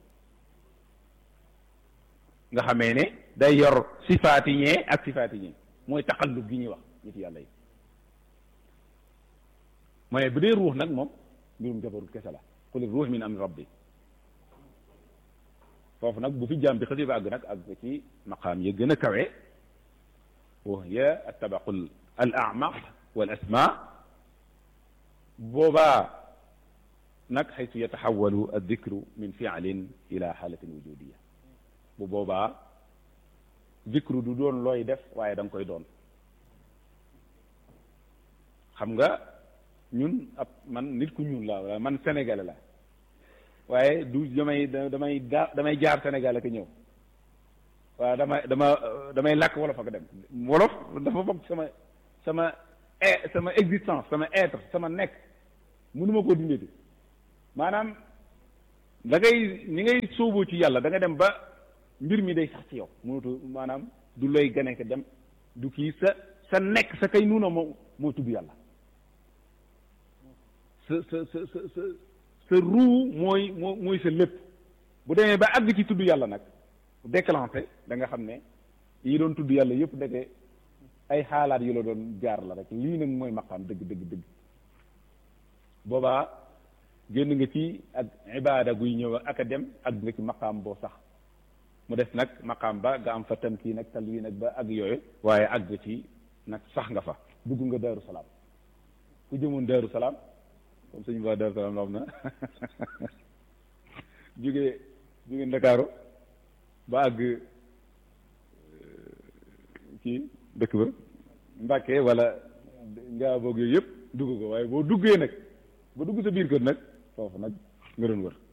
nga xamee ne day yor sifaati ñee ak sifaati ñee mooy taqallub gi ñuy wax nit yàlla yi mu ne bu dee ruux nag moom mbirum jabarut kese la qul ruux min amri rabbi foofu nag bu fi jàmm bi xasi ba àgg nag àgg ci maqaam ya gën a kawe wa hiya attabaqul al amaq wal asma boobaa nag xaytu yataxawalu addikru min fialin ila xaalatin wujudiya bu boobaa dikru du doon looy def waaye da nga koy doon xam nga ñun ab man nit ku ñuul la wala man sénégalais la waaye du damay damay daa damay jaar Sénégal ak ñëw waaw dama dama damay làkk wolof ak dem wolof dafa bokk sama sama sama existence sama être sama nekk mënuma koo dindee maanaam da ngay ni ngay sóoboo ci yàlla da nga dem ba mbir mi day sax ci yow mënatu maanaam du looy gane ko dem du kii sa sa nekk sa kay nuuna moo moo tudd yàlla sa sa sa sa sa sa ruu mooy moo mooy sa lépp bu demee ba àgg ci tudd yàlla nag déclenché da nga xam ne yi doon tudd yàlla yëpp deke ay xaalaat yu la doon jaar la rek lii nag mooy maqaam dëgg dëgg dëgg boobaa génn nga ci ak ibaada guy ñëw ak a dem ak nga ci maqaam boo sax mu des nag maqaam ba nga am fa tamkiin ak talwiin ak ba ak yooyu waaye àgg ci nag sax nga fa dugg nga daaru salaam ku jëmoon daaru salaam comme suñu waa daaru salaam la xam na jóge jóge ndakaaru ba àgg kii dëkk ba Mbàkke wala ngaa boog yooyu yëpp dugg ko waaye boo duggee nag ba dugg sa biir kër nag foofu nag nga doon wër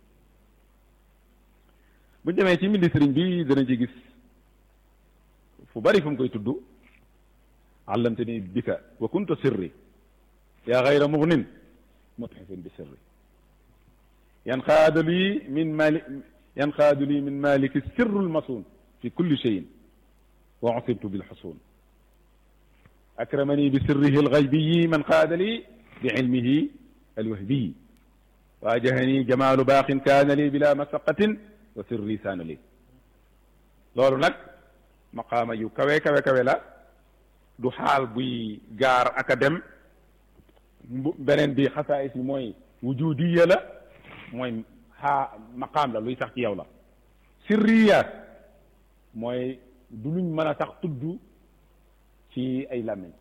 bu demee ci mindi sëriñ bi dana ci gis fu bari fu mu koy tudd allamtani bika wa kunta sirri yaa xayra mugnin mutxifin bi sirri yanqaadu lii min mali yanqaadu lii min maliki sirru lmasun fi kulli cheyin wa usibtu bilxusun akramani bi sirrihi alxaybiyi man qaada lii bi ilmihi alwahbiyi waajahani jamaalu baaqin kaana lii bila masaqatin wa sirri saana lii loolu nag maqaama yu kawe kawe kawe la du xaal buy gaar ak a dem beneen bi xasaayis yi mooy wujudiya la mooy xaa maqaam la luy sax ci yow la sirriyaat mooy du luñ mën a sax tudd ci ay làmmiñ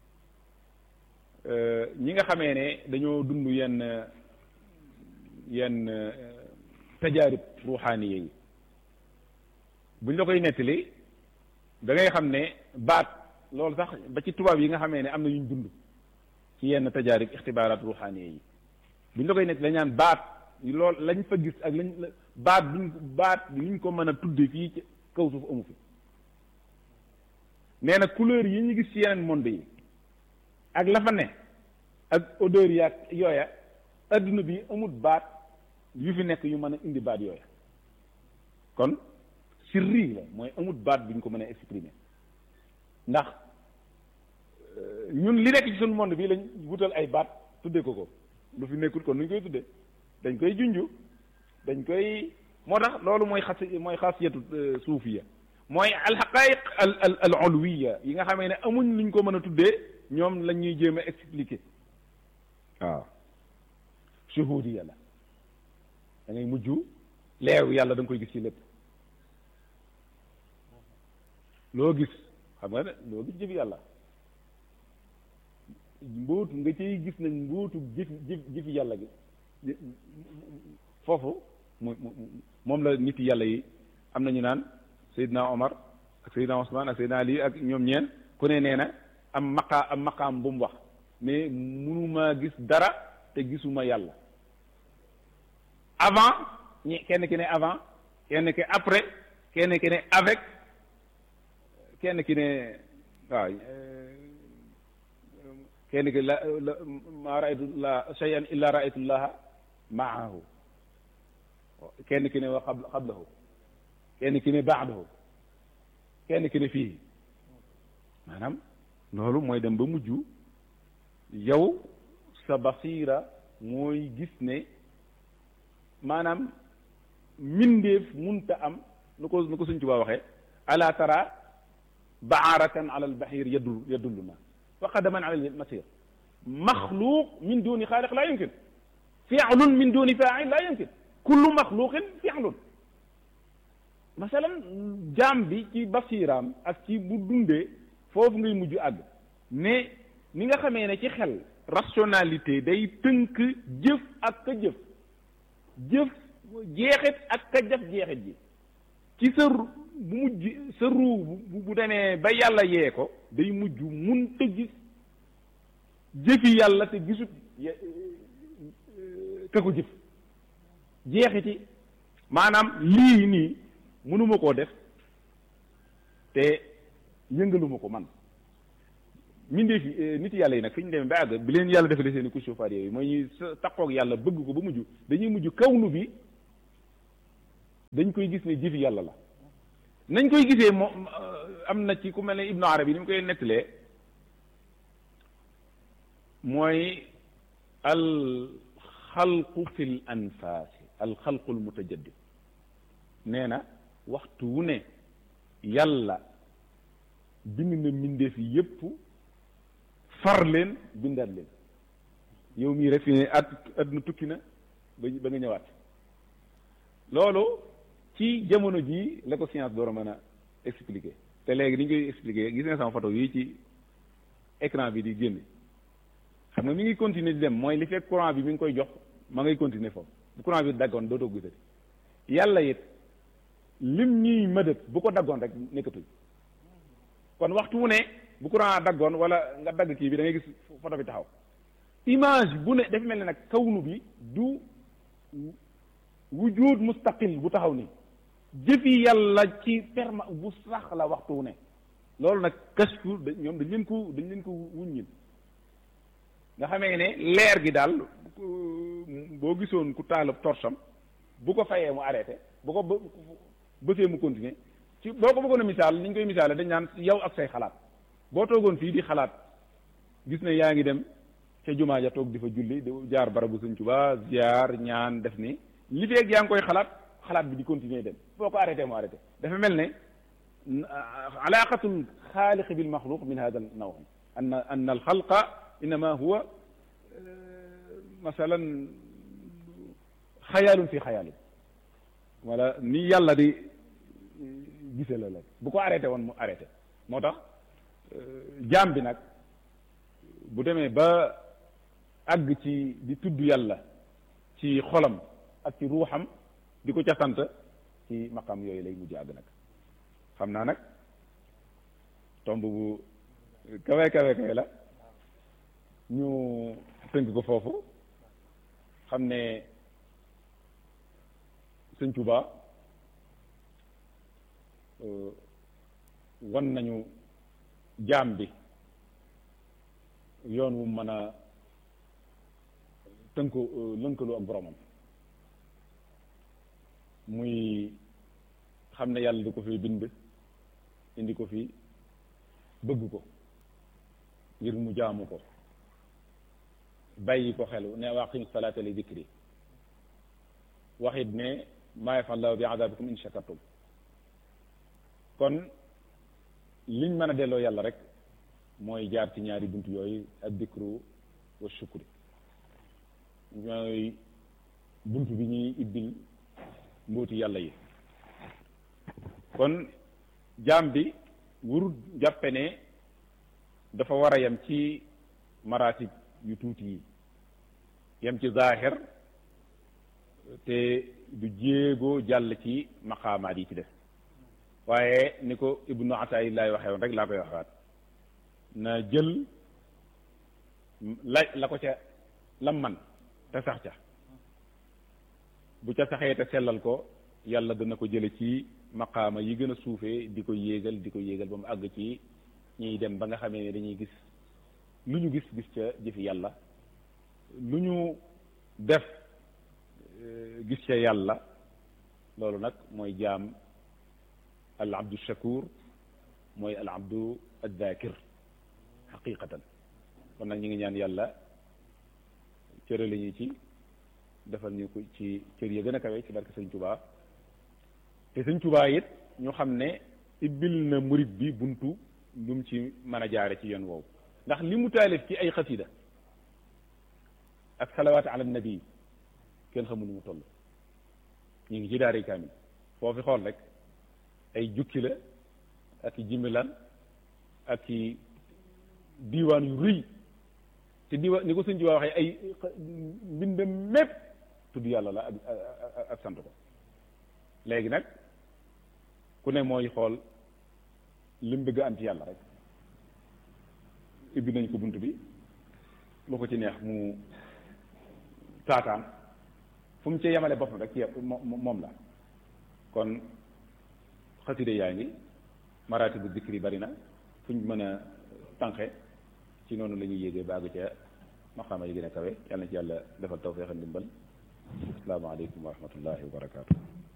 ñi nga xamee ne dañoo dund yenn yenn tajaarib ruuxaaniye yi buñ la koy nettali da ngay xam ne baat loolu sax ba ci tubaab yi nga xamee ne am na yuñ dund ci yenn tajaarib ixtibaaraat ruuxaaniye yi buñ la koy nettali dañ naan baat lool lañ fa gis ak lañ baat buñ baat liñ ko mën a tudde fii ci kaw suuf amu fi nee na couleur yi ñu gis ci yeneen monde yi ak la fa ne ak odeur yi ak yooya adduna bi amut baat yu fi nekk yu mën a indi baat yooya kon sirri la mooy amut baat bu ñu ko mën a exprimer ndax ñun li nekk ci suñu monde bi lañ wutal ay baat tudde ko ko lu fi nekkul kon nuñ koy tudde dañ koy junju dañ koy moo tax loolu mooy xas mooy xasiyatu suufiya mooy alxaqaiq al al al ulwiya yi nga xamee ne amuñ luñ ko mën a tuddee ñoom lañ ñuy jéem a expliquer waaw shuhudiya la da ngay mujj leew yàlla da nga koy gis ci lépp loo gis xam nga ne loo gis jëf yàlla mbóotu nga cay gis nag mbóotu jëf jëf jëfi yàlla gi foofu mu moom la nit yàlla yi am na ñu naan Seydina Omar ak Seydina Ousmane ak Seydina Ali ak ñoom ñeen ku ne nee na am maqaa am maqaam bu mu wax mais mënuma gis dara te gisuma yàlla avant ñi kenn ki ne avant kenn ki après kenn ki ne avec kenn ki ne waaw kenn ki la la ma raaytu la shay'an illa raaytu llaha maahu kenn ki ne wa xab xablahu kenn ki ne baadahu kenn ki ne fii maanaam loolu mooy dem ba mujj yow sa basira mooy gis ne maanaam mindeef munta am nu ko nu ko suñ Tuubaa waxee ala tara baaratan ala albahir yadul yadulluna wa qadaman ala almasir maxluuq min duni xaaliq laa yumkin fi'lun min duni faa'il laa yumkin kullu maxluqin fi'lun masalan jaam bi ci basiraam ak ci bu dundee foofu ngay mujj àgg ne ni nga xamee ne ci xel rationalité day tënk jëf ak ka jëf jëf jeexit ak ka jëf jeexit ji ci sa bu mujj sa ruu bu bu demee ba yàlla yee ko day mujj mun te gis jëfi yàlla te gisut ka ko jëf jeexiti maanaam lii nii mënuma koo def te yëngaluma ko man mindee fi nit yàlla yi nag fi ñu demee ba àgg bi leen yàlla defalee seen i couche chauffage yooyu mooy ñuy taqoog yàlla bëgg ko ba mujj dañuy mujj kawnu bi dañ koy gis ne jëfi yàlla la nañ koy gisee moom am na ci ku mel ne Ibnu Arabi ni mu koy nettalee mooy al xalqu fil anfaasi al xalqu al mutajaddid nee na waxtu wu ne yàlla bind na mbindeef yi yépp far leen bindaat leen yow mii rek fi ne at àdduna tukki na ba ba nga ñëwaat loolu ci jamono jii la ko science door a mën a expliquer te léegi ni ñu koy expliquer gis nga sama photo yi ci écran bi di génne xam nga mi ngi continuer di dem mooy li fekk courant bi mi ngi koy jox ma ngay continuer foofu bu courant bi daggoon dootoo gisati yàlla it lim ñuy mëdët bu ko daggoon rek nekkatuñ kon waxtu wu ne bu courant daggoon wala nga dagg kii bi da ngay gis photo bi taxaw image bu ne dafa mel ne nag kawnu bi du wujud mustaqil bu taxaw nii jëfi yàlla ci perma bu sax la waxtu wu ne loolu nag kashfu ñoom dañ leen ko dañ leen ko wuññil nga xamee ne leer gi daal boo gisoon ku taalab torsam bu ko fayee mu arrêté bu ko bësee mu continuer ci boo ko bëggoon a misaal ni ñu koy misaale dañ naan yow ak say xalaat boo toogoon fii di xalaat gis ne yaa ngi dem ca jumaa ja toog di fa julli di jaar barabu Sëñ Tuubaa ziar ñaan def ni li feeg yaa ngi koy xalaat xalaat bi di continuer dem boo ko arrêté mu arrêté dafa mel ne alaqatul xaaliq bil maxluq min hada naw an an al xalqa innama huwa masalan xayaalun fi xayaalin wala ni yàlla di gise la la bu ko arrêté woon mu arrêté moo tax jaam bi nag bu demee ba àgg ci di tudd yàlla ci xolam ak ci ruuxam di ko ca sant ci maqam yooyu lay mujj àgg nag xam naa nag tomb bu kawe kawe kawe la ñu tënk ko foofu xam ne sëñ Tuubaa wan nañu jaam bi yoon wu mën a tënku lënkalu ak boromam muy xam ne yàlla di ko fi bind indi ko fi bëgg ko ngir mu jaamu ko bàyyi ko xelu ne waqim salaata li dikri waxit ne maa yafal lahu bi adabikum in shakartum kon liñ mën a delloo yàlla rek mooy jaar ci ñaari bunt yooyu ak dikru wa shukri ñooy bunt bi ñuy ibbil mbooti yàlla yi kon jaam bi wurut jàppe ne dafa war a yem ci maratib yu tuuti yi yem ci zaahir te du jéego jàll ci maqaamaat yi ci def waaye ni ko ibnu ataayillaay waxee woon rek laa koy waxaat na jël la la ko ca lam man te sax ca bu ca saxee te sellal ko yàlla dana ko jële ci maqaama yi gën a suufee di ko yéegal di ko yéegal ba mu àgg ci ñuy dem ba nga xamee ne dañuy gis lu ñu gis gis ca jëfi yàlla lu ñu def gis ca yàlla loolu nag mooy jaam al abdu shakur mooy al abdu addakir xaqiqatan kon nag ñu ngi ñaan yàlla cërale ñu ci defal ñu ko ci cër ya gën a kawe ci barke sëñ Tuubaa te sëñ Tuubaa it ñu xam ne ibbil na murit bi buntu lu mu ci mën a jaare ci yoon woowu ndax li mu taalif ci ay xasida ak salawaat ala nabi kenn xamul nu mu toll ñu ngi ci daari kaamil foofu xool rek ay jukki la ak i jimbilan ak i diiwaan yu rëy te diiwaan ni ko sëñ Tuubaa waxee ay mbindam mépp tudd yàlla la ak ak sant ko léegi nag ku ne mooy xool li mu bëgg am ci yàlla rek ibbi nañ ko bunt bi lu ko ci neex mu taataan fu mu ci yemale boppam rek ci moom la kon xaside yaa ngi maraati bu dikri bari na fu ñu mën a tànqe ci noonu la ñuy yéegee baagu ca maqaama yi gën a kawe yàlla na ci yàlla defal tawfeex ndimbal asalaamaaleykum wa rahmatullahi wa barakaatu